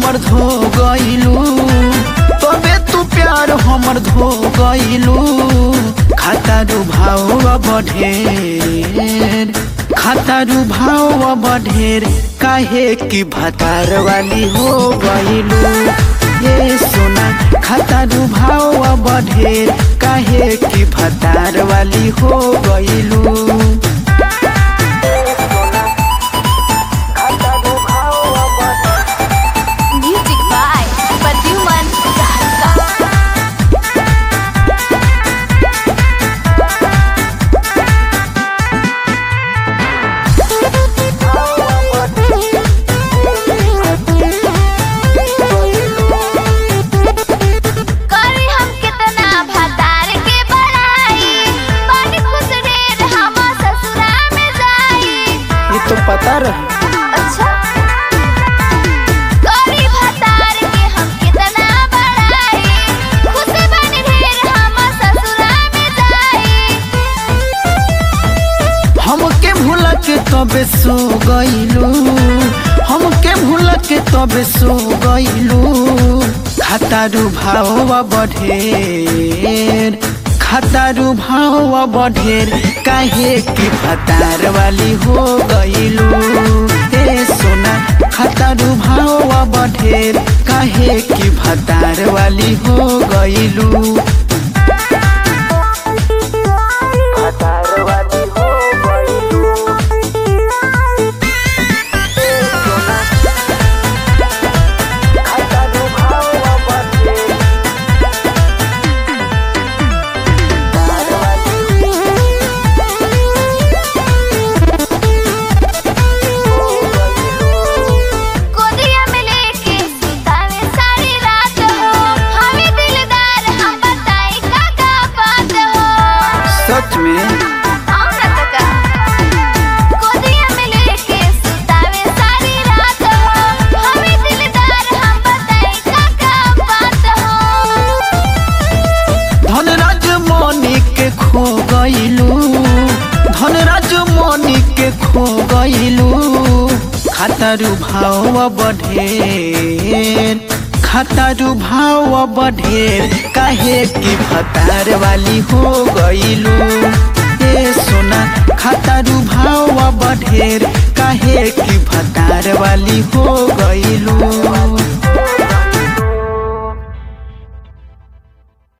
हमर धो गइलू तबे तू प्यार हमर धो गइलू खातारू भाव बढ़ेर खातारू भाव बढ़ेर काहे की भतार वाली हो गइलू ये सोना खातारू भाव बढ़ेर काहे की भतार वाली हो गइलू Music by Pradyuman Gahta. करी हम कितना भतार के बड़ाई बड़ी खुश ढेर हम ससुरा में जाई ये तो पता रहे अच्छा करी भतार के हम कितना बड़ाई खुश बनी ढेर हम ससुरा में जाई हमके भूल के तबे सो गइलू हमके भूल के तबे सो गइलू खातारू भाव बढ़ेर खातारू भाव बढ़ेर काहे की भतार वाली हो गइलू ए सोना खातारू भाव बढ़ेर काहे की भतार वाली हो गइलू भतार वाली हो गइलू खातारू भाव बढ़ेर भतार वाली गोदिया में लेके सुतावे सारी रात हो हमें दिलदार हम बताई का का बात हो सच में और न तो का गोदिया में लेके सुतावे सारी रात हो हमें दिलदार हम बताई का का बात हो धनराज मनी के खो गइलू धनराज मनी के खो गइलू खातारू भाव बढ़ेर खातारू भाव बढ़ेर काहे की भतार वाली हो गइलू ए सोना खातारू भाव बढ़ेर काहे की भतार वाली हो गइलू